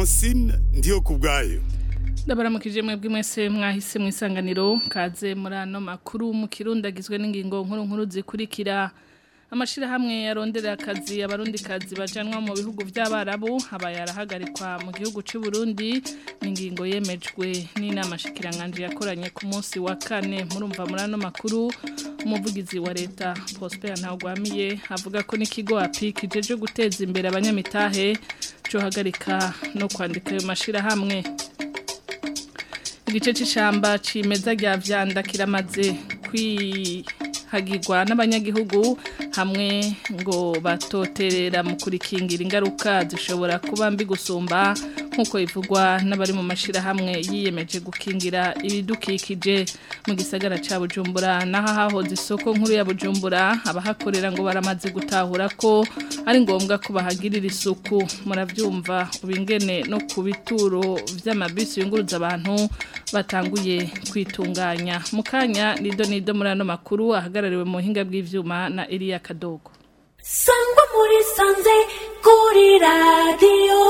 francine ndiyo ku bwayo ndabaramukije mwebwe mwese mwahise mu isanganiro kaze muri ano makuru mu kirundi agizwe n'ingingo nkuru nkuru zikurikira amashirahamwe yarondera akazi abarundi kazi bajanwa mu bihugu by'abarabu aba yarahagarikwa mu gihugu cy'u Burundi n'ingingo yemejwe n'inama shikiranganje yakoranye ku munsi wa kane murumva muri ano makuru umuvugizi wa leta Prosper Ntagwamiye avuga ko n'ikigo API kijeje guteza imbere abanyamitahe cyo hagarika no kwandika ayo mashirahamwe igice c'ishamba cimeza rya vyanda kiramaze kwihagirwa n'abanyagihugu hamwe ngo batoterera mu kurikingira ingaruka zishobora kuba mbi gusumba nk'uko ivugwa n'abari mu mashirahamwe yiyemeje gukingira ibidukikije mu gisagara ca bujumbura naho hahoze isoko nkuru ya bujumbura abahakorera ngo baramaze gutahura ko ari ngombwa ko bahagirira isuku muravyumva ubingene no ku bituro vy'amabisi yunguruza abantu batanguye kwitunganya mu kanya nido nido muri ano makuru ahagarariwe mu buhinga bw'ivyuma na Elia Kadogo sangwa muri sanze kuri radiyo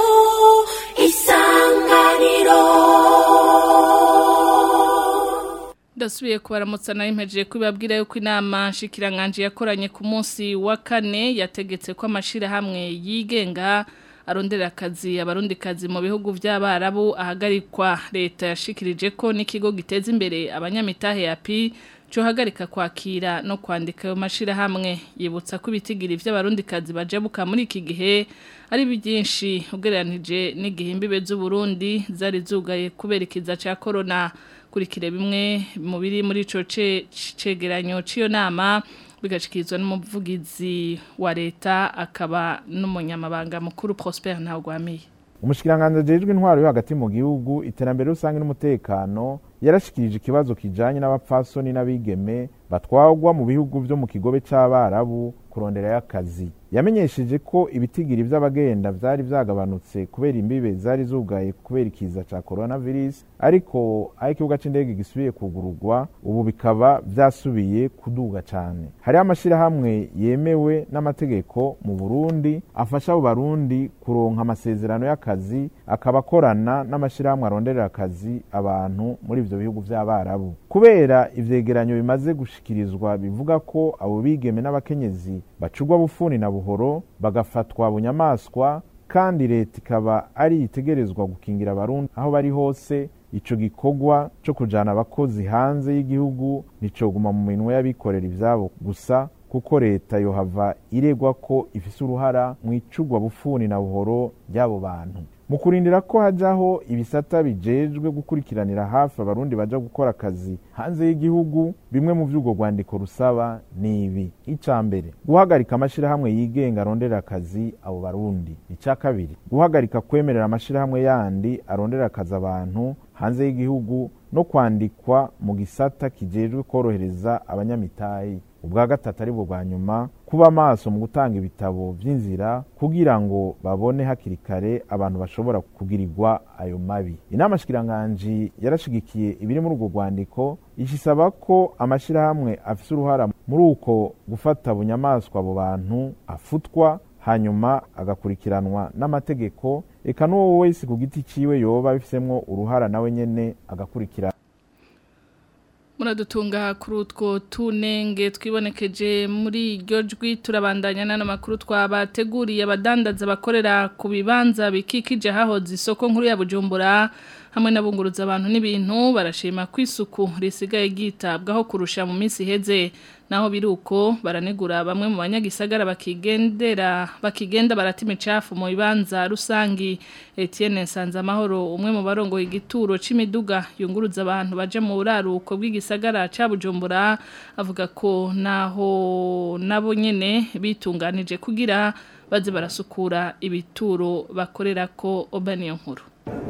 isanganiro ndasubiye kubaramutsa nayo impejeje kubibabwira yuko inama nshikiranganje yakoranye ku munsi wa kane yategetse ko amashirahamwe yigenga arondera akazi abarundi kazi mu bihugu by'abarabu ahagarikwa leta yashikirije ko n'ikigo giteza imbere abanyamitahe ya pi cyo hagarika kwakira no kwandika ayo mashirahamwe yibutsa ko ibitigiri by'abarundi kazi bajabuka muri iki gihe ari byinshi ugereranije n'igihe imbibe z'uburundi zari zugaye kubera ikiza cya corona kurikire bimwe mu biri muri ico cegeranyo c'iyo nama bigashikirizwa n'umuvugizi wa leta akaba n'umunyamabanga mukuru Prosper Ntagwamiye umushikiranganje ajejwe intwaro yo hagati mu gihugu iterambere rusange n'umutekano yarashikirije ikibazo kijanye n'abapfasoni n'abigeme batwagwa mu bihugu vyo mu kigobe c'abarabu kuronderayo akazi yamenyesheje ko ibitigiri vy'abagenda vyari vyagabanutse kubera imbibe zari zugaye kubera ikiza ca coronavirus ariko aho ikibuga c'indege gisubiye kugururwa ubu bikaba vyasubiye kuduga cane hariho amashirahamwe yemewe n'amategeko mu burundi afasha abo barundi kuronka amasezerano y'akazi akaba akorana n'amashirahamwe aronderera akazi abantu muri ivyo bihugu vy'abarabu kubera ivyegeranyo bimaze gushikirizwa bivuga ko abo bigeme n'abakenyezi bacugwa bufuni na buhoro bagafatwa bunyamaswa kandi leta ikaba ari itegerezwa gukingira abarundi aho bari hose ico gikorwa co kujana abakozi hanze y'igihugu nicoguma mu minwe y'abikorera ivyabo gusa kuko leta yohava iregwa ko ifise uruhara mu icugwa bufuni na buhoro ry'abo bantu mu kurindira ko hajaho ibisata bijejwe gukurikiranira hafi abarundi baja gukora akazi hanze y'igihugu bimwe mu vy'ubwo rwandiko rusaba ni ibi ica mbere guhagarika amashirahamwe yigenga arondera akazi abo barundi ica kabiri guhagarika kwemerera amashirahamwe yandi arondera akazi abantu hanze y'igihugu no kwandikwa mu gisata kijejwe korohereza abanyamitayi ubwa gatatu ari bwo bwa nyuma kuba amaso mu gutanga ibitabo vy'inzira kugira ngo babone hakiri kare abantu bashobora kugirirwa ayo mabi inama shikiranganji yarashigikiye ibiri muri urwo rwandiko ishisaba ko amashirahamwe afise uruhara muri uko gufata bunyamaswa abo bantu afutwa hanyuma agakurikiranwa n'amategeko eka n'uwo wese ku giti ciwe yoba bifisemwo uruhara nawe nyene agakurikirana muradutunga kuri utwo tunenge twibonekeje muri iryo jwi turabandanya n'ano makuru twabateguriye abadandaza bakorera ku bibanza bikikije hahoze isoko nkuru ya bujumbura hamwe n'abunguruza abantu n'ibintu barashima ko isuku risigaye ryitabwaho kurusha mu minsi iheze naho biruko baranegura bamwe mu banyagisagara bakigendera bakigenda barata imicafu mu bibanza rusangi Etienne Nsanzamahoro umwe mu barongoye igituro c'imiduga yunguruza abantu baje mu buraruko bw'igisagara ca Bujumbura avuga ko naho nabo nyene bitunganije kugira baze barasukura ibituro bakorera ko obaniyo nkuru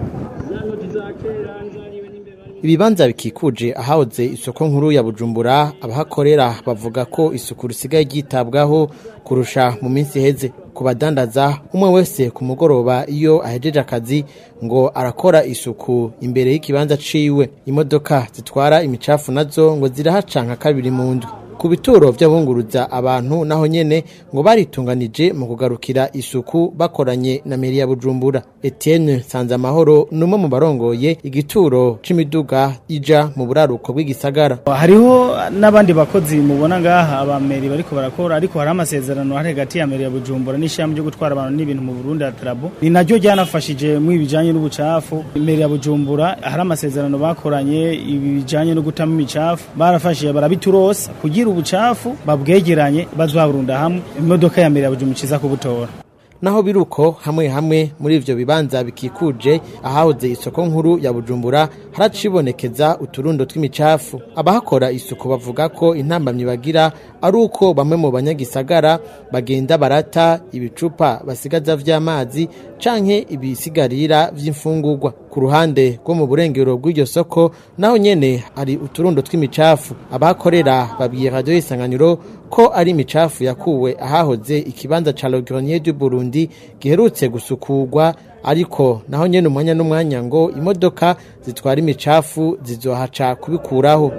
ibibanza bikikuje ahahoze isoko nkuru ya bujumbura abahakorera bavuga ko isuku risigaye ryitabwaho kurusha mu minsi iheze ku badandaza umwe wese ku mugoroba iyo ahejeje akazi ngo arakora isuku imbere y'ikibanza ciwe imodoka zitwara imicafu nazo ngo zirahaca nka kabiri mu ndwi ku bituro by'abunguruza abantu naho nyene ngo baritunganije mu kugarukira isuku bakoranye na meri ya Bujumbura Etienne Sanzamahoro numwe mu barongoye igituro c'imiduga ija mu buraruko bw'igisagara hariho n'abandi bakozi mubona ngaha abameri bariko barakora ariko hari amasezerano hari hagati ya meri ya Bujumbura n'ishami ryo gutwara abantu n'ibintu mu Burundi ya Trabo ni naryo ryanafashije mu ibijanye n'ubucafu meri ya Bujumbura hari amasezerano bakoranye ibijanye no gutama imicafu barafashije barabiturosa kugira ubucafu babwegeranye bazwaburunda hamwe imodoka ya meri ya Bujumbura iza kubutora naho biruko hamwe hamwe muri ivyo bibanza bikikuje ahahoze isoko nkuru ya Bujumbura haracibonekeza uturundo tw'imicafu abahakora isuku bavuga ko intambamyi bagira ari uko bamwe mu banyagisagara bagenda barata ibicupa basigaza vy'amazi canke ibisigarira vy'imfungurwa ku ruhande rwo mu burengero bw'iryo soko naho nyene hari uturundo tw'imicafu abahakorera babwiye radio isanganiro ko ari imicafu yakuwe ahahoze ikibanza ca Le Grenier du Burundi giherutse gusukurwa ariko naho nyene umwanya n'umwanya ngo imodoka zitwara imicafu zizohaca kubikuraho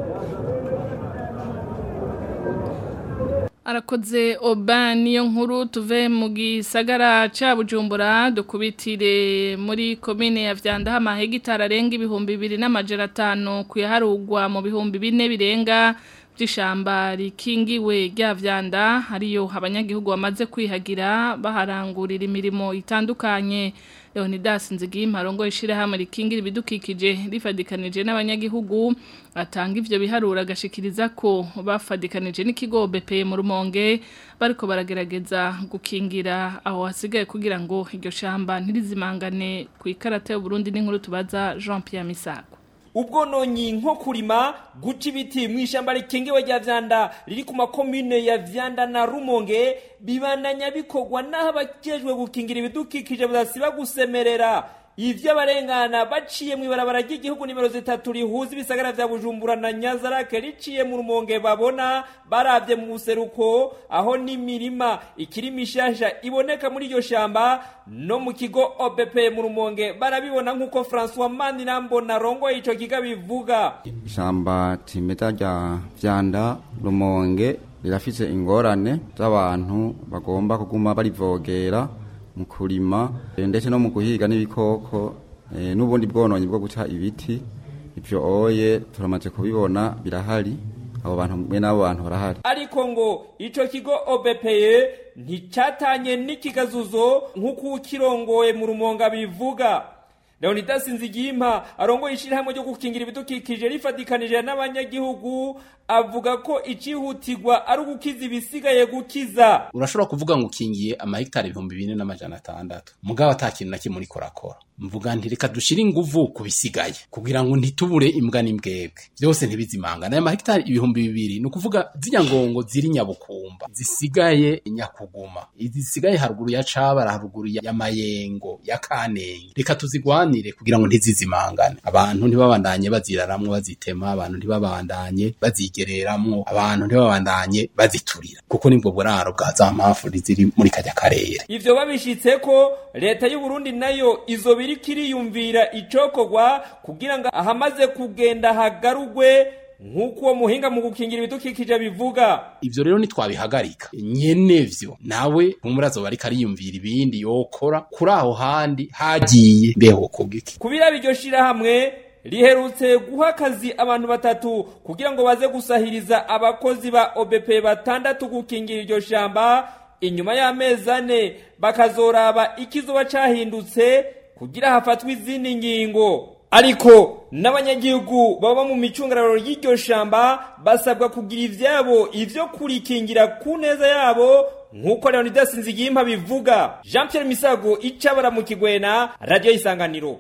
arakoze oba niyo nkuru tuve mu gisagara ca bujumbura dukubitire muri komine ya vyanda amahegitari arenga ibihumbi bibiri n'amajana atanu kuyaharugwa mu bihumbi bine birenga by'ishamba rikingiwe rya vyanda hariyo abanyagihugu bamaze kwihagira baharangurira imirimo itandukanye Leonidas Nzigimpa rongo ishirahamwe rikingira ibidukikije rifadikanije n'abanyagihugu atanga ivyo biharura gashikiriza ko bafadikanije n'ikigo BP mu rumonge bariko baragerageza gukingira aho hasigaye kugira ngo iryo shamba ntirizimangane ku ikarata y'u Burundi n'inkuru tubaza Jean Pierre Misago ubwononyi nko kurima guca ibiti mu ishyamba rikingiwe rya vyanda riri ku makomine ya vyanda na rumonge bibandanya bikorwa n'aho abajejwe gukingira ibidukikije budasiba gusemerera ivyo abarengana baciye mu ibarabara ry'igihugu nimero zitatu rihuza ibisagara vya bujumbura na nyazarake riciye mu rumonge babona baravye mu buseruko aho n'imirima ikiri mishasha iboneka muri iryo shamba no mu kigo obp mu rumonge barabibona nk'uko francois manirambona arongoye ico kiga bivuga ishamba cimeza rya vyanda rumonge rirafise ingorane z'abantu bagomba kuguma barivogera mu kurima ndetse no mu guhiga n'ibikoko n'ubundi bwononyi bwo guca ibiti ibyo oye turamaze kubibona birahari abo bantu mwe n'abo bantu barahari ariko ngo ico kigo obepeye nticatanye n'ikigazuzo nk'uko ukirongoye mu rumonga bivuga Leonidas Nzigimpa arongoye ishirahamwe ryo gukingira ibidukikije rifadikanije n'abanyagihugu avuga ko icihutirwa ari ugukiza ibisigaye gukiza urashobora kuvuga ngo ukingiye amahegitari ibihumbi bine n'amajana atandatu mugabo ata kintu na kimwe uriko urakora mvuga nti reka dushire inguvu ku bisigaye kugira ngo ntitubure imbwa n'imbwebwe byose ntibizimangane aya mahegitari ibihumbi bibiri ni ukuvuga zirya ngongo ziri nyabukumba zisigaye nyakuguma izisigaye haruguru ya cabara haruguru ya mayengo ya kanenge reka tuzigwanire kugira ngo ntizizimangane abantu ntibabandanye baziraramwo bazitema abantu ntibabandanye bazigereramwo abantu ntibabandanye baziturira kuko nibwo buraro bwa za mpamvu ziri muri kajya karere ivyo babishitse ko leta y'u Burundi nayo izo biriko iriyumvira icokorwa kugira ngo ahamaze kugenda hagarugwe nk'uko uwo muhinga mu gukingira ibidukikije bivuga ivyo rero nitwabihagarika nyenevyo nawe umurazo bariko ariyumvira ibindi yokora kuri aho handi hagiye mbeho kugiki kubira iryo shirahamwe riherutse guha akazi abantu batatu kugira ngo baze gusahiriza abakozi ba OBP batandatu gukingira iryo shamba inyuma y'amezi ane bakazoraba ikizoba cahindutse kugira hafatwe izindi ngingo ariko n'abanyagihugu baba mu micungararo y'iryo shamba basabwa kugira ivyabo ivyo kurikingira ku neza yabo nk'uko Leonidas Nzigimpa bivuga Jean Pierre Misago icabara mu kigwena radio isanganiro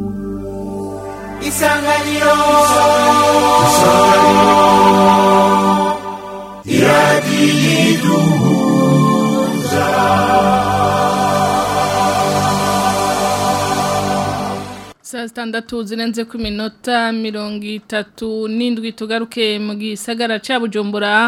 isanganiro saa sitandatu zirenze ku minota mirongo itatu n'indwi tugaruke mu gisagara cya bujumbura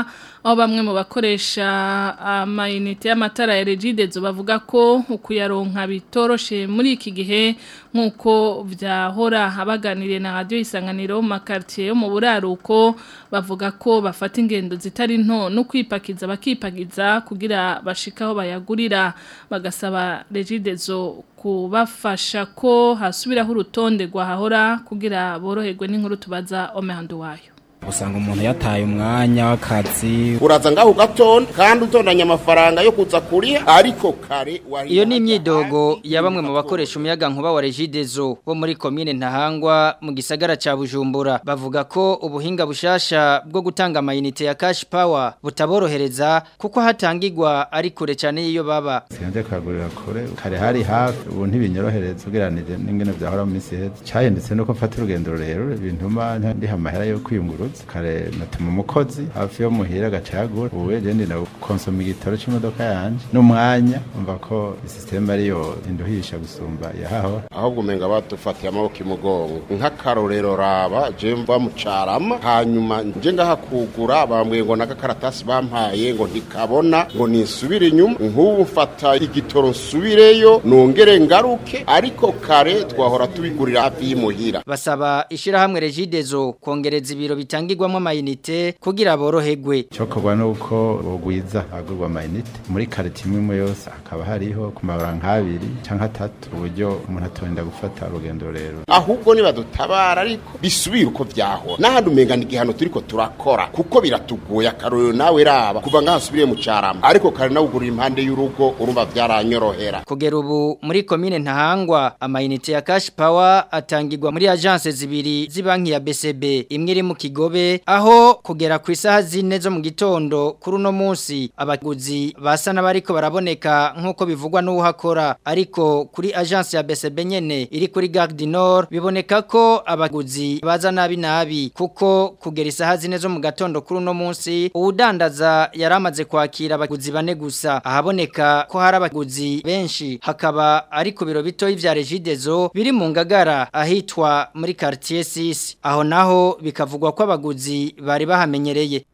aho bamwe mu bakoresha amayinite y'amatara ya regidezo bavuga ko ukuyaronka bitoroshe muri iki gihe nk'uko vyahora abaganiriye na radiyo isanganiro mu makaritiye yo mu buraruko bavuga ko bafata ingendo zitari nto no kwipakiza bakipakiza kugira bashika aho bayagurira bagasaba regidezo kubafasha ko hasubiraho urutonde rwahahora kugira boroherwe n'inkuru tubaza omehando wayo usanga umuntu yataye umwanya w'akazi uraza ngaho ugatonda kandi utondanya amafaranga yo kuza kuriha ariko kare iyo ni imyidogo ya bamwe mu bakoresha umuyaga nkuba wa regidezo bo muri komine ntahangwa mu gisagara ca bujumbura bavuga ko ubuhinga bushasha bwo gutanga amayinite ya cash power butaborohereza kuko hatangirwa ari kure cyane y'iyo baba sinjye kagurira kure kare hari hafi ubu ntibinyorohereza ugereranije n'ingene byahora mu minsi iheze cyahindutse nuko mfata urugendo rurerure bintuma ndiha amahera yo kwiyunguruza kare natuma umukozi hafi yo muhira agacagura ubu wegende na konsoma igitoro c'imodoka yanje n'umwanya umva ko isisiteme ariyo induhisha gusumba yahaho ahubwo umenga badufatiye amaboko imugongo nk'akarorero raba je mva mu carama hanyuma nje ngaha kugura bambwiye ngo n'agakaratasi bampaye ngo ntikabona ngo nisubire inyuma nk'ubu mfata igitoro nsubireyo nongere ngaruke ariko kare twahora tubigurira hafi y'imuhira basaba ishirahamwe regidezo kongereza ibiro bitanga bitangirwamo amayinite kugira boroherwe cyokorwa nuko bogwiza agurwa amayinite muri karite imwe imwe yose hakaba hariho ku mabara nk'abiri cyangwa atatu uburyo umuntu atorinda gufata urugendo rero ahubwo nibadutabara ariko bisubire uko vyahora n'ahandi umenga ni igihano turiko turakora kuko biratugoye akarorero nawe raba kuva ngaha asubiriye mu carama ariko kare nawe ugurira impande y'urugo urumva vyaranyorohera kugera ubu muri komine ntahangwa amayinite ya cash power atangirwa muri agence zibiri z'ibanki ya BCB imwe iri mu kigobe aho kugera ku isaha zine zo mu gitondo kuri uno munsi abaguzi basa n'abariko baraboneka nk'uko bivugwa n'uhakora ariko kuri agence ya BCB nyene iri kuri Gare du Nord biboneka ko abaguzi baza nabi nabi kuko kugera isaha zine zo mu gatondo kuri uno munsi uwudandaza yaramaze kwakira abaguzi bane gusa ahaboneka ko hari abaguzi benshi hakaba ari ku biro bitoyi vya Regidezo biri mu ngagara ahitwa muri quartier 6 aho naho bikavugwa ko abaguzi bari bahamenyereye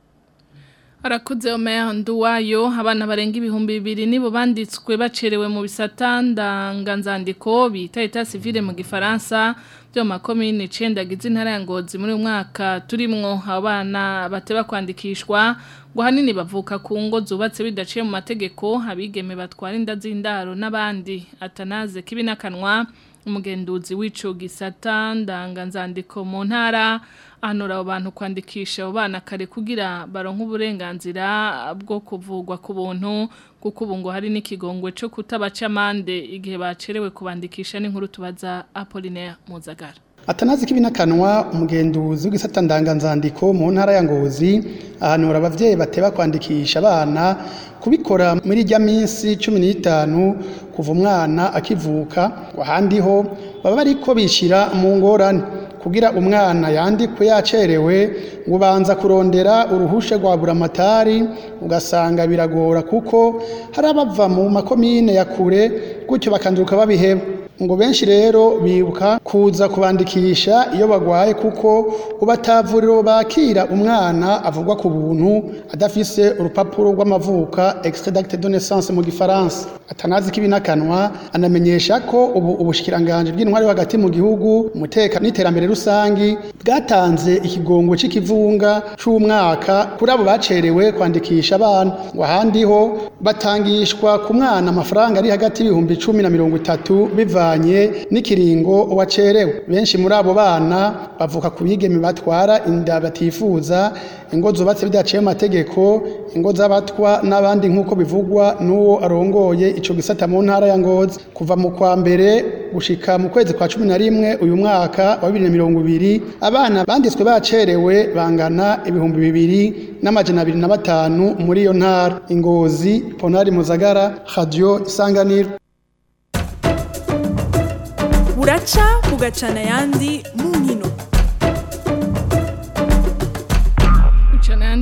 Arakuze omeyandu wayo abana barenga ibihumbi bibiri nibo banditswe bacerewe mu bisata ndanganzandiko bita eta civile mu gifaransa byo makomine 9 gize intara ya Ngozi muri umwaka turimwo abana bateba kwandikishwa ngo hanini bavuka ku ngo zubatse bidaciye mu mategeko abigeme batwara inda z'indaro n'abandi atanaze kibinakanwa umugenduzi w'ico gisata ndanganzandiko mu ntara ahanura abo bantu kwandikisha abo bana kare kugira baronke uburenganzira bwo kuvugwa ku buntu kuko ubu ngo hari n'ikigongwe cyo kutabaca amande igihe bacerewe kubandikisha n'inkuru tubaza Apollinaire Muzagara Atanazi kibinakanwa umugenduzi w'igisata ndanganzandiko mu ntara ya Ngozi ahanura abavyeyi bateba kwandikisha abana kubikora muri rya minsi 15 kuva umwana akivuka ahandi ho baba bariko bishira mu ngorane kugira umwana yandikwe yacerewe ngo banza kurondera uruhushe rwa buramatari ugasanga biragora kuko hari abava mu makomine ya kure gutyo bakanduka babiheba ngo benshi rero bibuka kuza kubandikisha iyo bagwaye kuko ubatavuriro bakira umwana avugwa ku buntu adafise urupapuro rw'amavuka extrait d'acte de naissance mu gifaransa atanazi kibinakanwa anamenyesha ko ubu ubushikiranganje bw'intwari hagati mu gihugu umuteka n'iterambere rusangi bwatanze ikigongo c'ikivunga c'umwaka kuri abo bacerewe kwandikisha abana ngo ahandi ho batangishwa ku mwana amafaranga ari hagati y'ibihumbi 10 na 30 bivanye n'ikiringo wacerewe benshi muri abo bana bavuka ku bigeme batwara inda batifuza ingo zubatse bidaciye amategeko ingo z'abatwa n'abandi nk'uko bivugwa n'uwo arongoye ico gisata mu ntara ya Ngozi kuva mu kwa mbere gushika mu kwezi kwa cumi na rimwe uyu mwaka wa bibiri na mirongo ibiri abana banditswe bacerewe bangana ibihumbi bibiri n'amajana abiri na batanu muri iyo ntara ingozi ponari muzagara radio isanganiro buraca bugacana ayandi mu nkino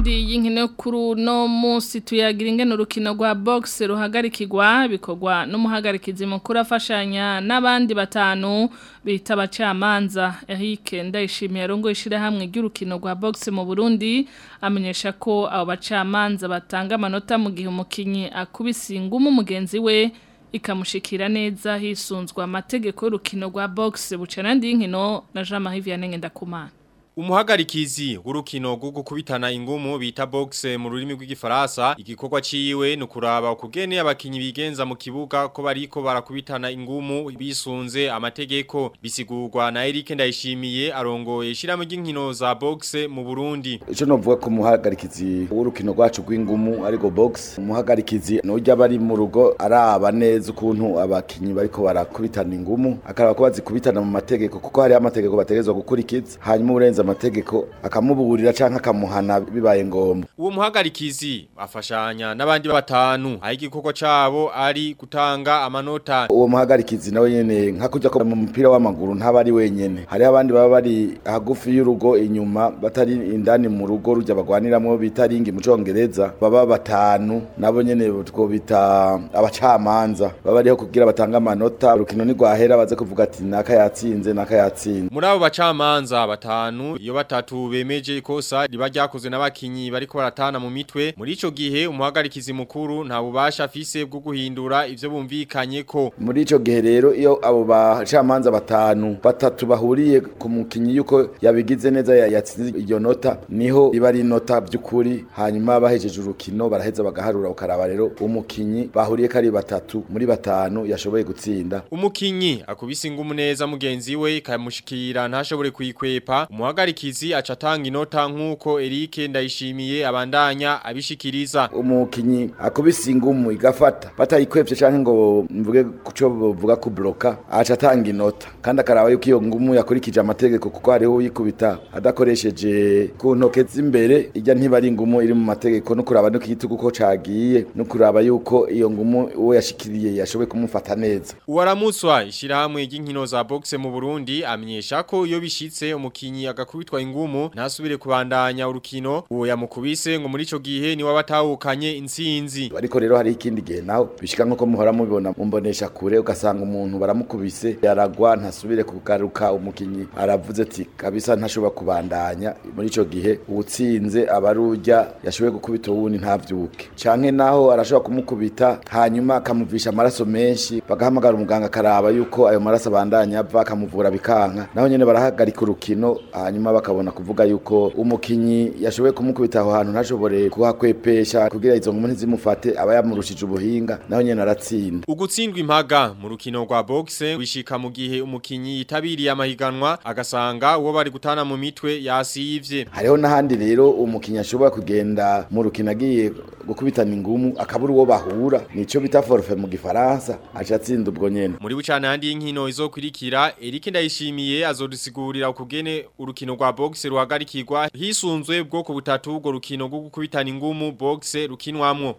yandi y'inkino kuri uno munsi tuyagira ingene urukino rwa box ruhagarikirwa bikorwa n'umuhagarikizi mukuru afashanya n'abandi batanu bita abacamanza Eric Ndayishimiye arongo ishirahamwe ry'urukino rwa box mu Burundi amenyesha ko abo bacamanza batanga amanota mu gihe umukinyi akubise ingumu mugenzi we ikamushikira neza hisunzwe amategeko y'urukino rwa box bucana ndi y'inkino na Jean Marie Vianney Ndakumana Umuhagarikizi w'urukino rwo gukubitana ingumu bita box mu rurimi rw'igifaransa igikorwa ciwe no kuraba ukugene abakinyi bigenza mu kibuga ko bariko barakubitana ingumu bisunze amategeko bisigurwa na Eric Ndayishimiye arongoye ishiramo ry'inkino za box mu Burundi Ico novuga ko umuhagarikizi w'urukino rwacu rw'ingumu ariko box umuhagarikizi nujya bari mu rugo araba neza ukuntu abakinyi bariko barakubitana ingumu akaraba ko bazikubitana mu mategeko kuko hari amategeko bategezwa gukurikiza hanyuma urenze amategeko akamuburira canke akamuhana bibaye ngombwa uwo muhagarikizi afashanya n'abandi batanu aho igikorwa cabo ari gutanga amanota uwo muhagarikizi nawe nyene nka kujya ko mu mupira w'amaguru ntaba ari wenyene hari abandi baba bari hagufi y'urugo inyuma batari indani mu rugo rujya bagwaniramwo bita ringi mu congereza baba batanu nabo nyene two bita abacamanza baba ariho kugira batanga amanota urukino ni rwahera baze kuvuga ati naka yatsinze naka yatsinze muri abo bacamanza batanu iyo batatu bemeje ikosa riba ryakozwe n'abakinyi bariko baratana mu mitwe muri ico gihe umuhagarikizi mukuru nta bubasha afise bwo guhindura ivyo bumvikanye ko muri ico gihe rero iyo abo bacamanza batanu batatu bahuriye ku mukinyi yuko yabigize neza ya- yatsinze iyo nota niho riba ari inota by'ukuri hanyuma bahejeje urukino baraheza bagaharura ukaraba rero umukinyi bahuriye ko ari batatu muri batanu yashoboye gutsinda umukinyi akubise ingumu neza mugenzi we ikamushikira ntashobore kuyikwepa umuhagarikizi aca atanga inota nk'uko Eric Ndayishimiye abandanya abishikiriza umukinyi akubise ingumu igafata batayikwepye canke ngo mvuge kuco bavuga ku bloka aca atanga inota kandi akaraba yuko iyo ngumu yakurikije amategeko kuko hariho uyikubita adakoresheje ku ntoke z'imbere ijya ntiba ari ingumu iri mu mategeko no kuraba no kigitugu ko cagiye no kuraba yuko iyo ngumu uwo yashikiriye yashoboye kumufata neza Uwaramuswa ishirahamwe ry'inkino za boxe mu Burundi amenyesha ko iyo bishitse umukinyi agakubitwa ingumu ntasubire kubandanya urukino uwo yamukubise ngo muri ico gihe ni wabatahukanye intsinzi ariko rero hari ikindi gihe naho bishika nkuko muhora mubibona mumbonesha kure ugasanga umuntu baramukubise yaragwa ntasubire kugaruka umukinyi aravuze ati kabisa ntashobora kubandanya muri ico gihe uwutsinze abarujya yashoboye gukubita uwundi ntavyuke canke naho arashobora kumukubita hanyuma akamuvisha amaraso menshi bagahamagara umuganga akaraba yuko ayo maraso abandanya ava akamuvura bikanka naho nyene barahagarika urukino hanyuma bakabona kuvuga yuko umukinyi yashoboye kumukubita aho hantu ntashobore kuhakwepesha kugira izo nkumi ntizimufate aba yamurushije ubuhinga naho nyene aratsinda Ugutsindwa impaga mu rukino rwa boxe wishika mu gihe umukinyi yitabiriye amahiganwa agasanga uwo bari gutana mu mitwe yasivye hariho n'ahandi rero umukinnyi ashobora kugenda mu rukino agiye gukubitana ingumu akabura uwo bahura nico bita forfait mu gifaransa aca atsinda ubwo nyene muri bucana handi y'inkino izokurikira Eric Ndayishimiye azodusigurira ukugene urukino rwa boxe ruhagarikirwa hisunzwe bwoko butatu ubwo rukino rwo gukubitana ingumu boxe rukinwamwo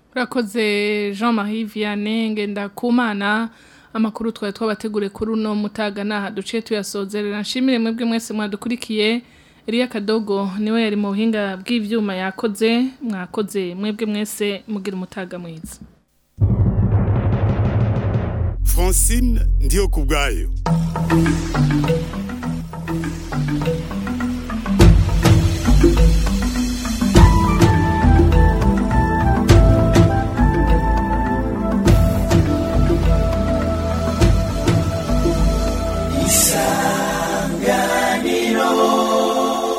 Urakoze Jean-Marie Vianney Ngendakumana amakuru twari twabategure kuri uno mutaga naha duce tuyasozerera nshimire mwebwe mwese mwadukurikiye Elia Kadogo niwe yari mu buhinga bw'ivyuma yakoze mwakoze mwebwe mwese mugira umutaga mwiza Francine ndiyo kubwayo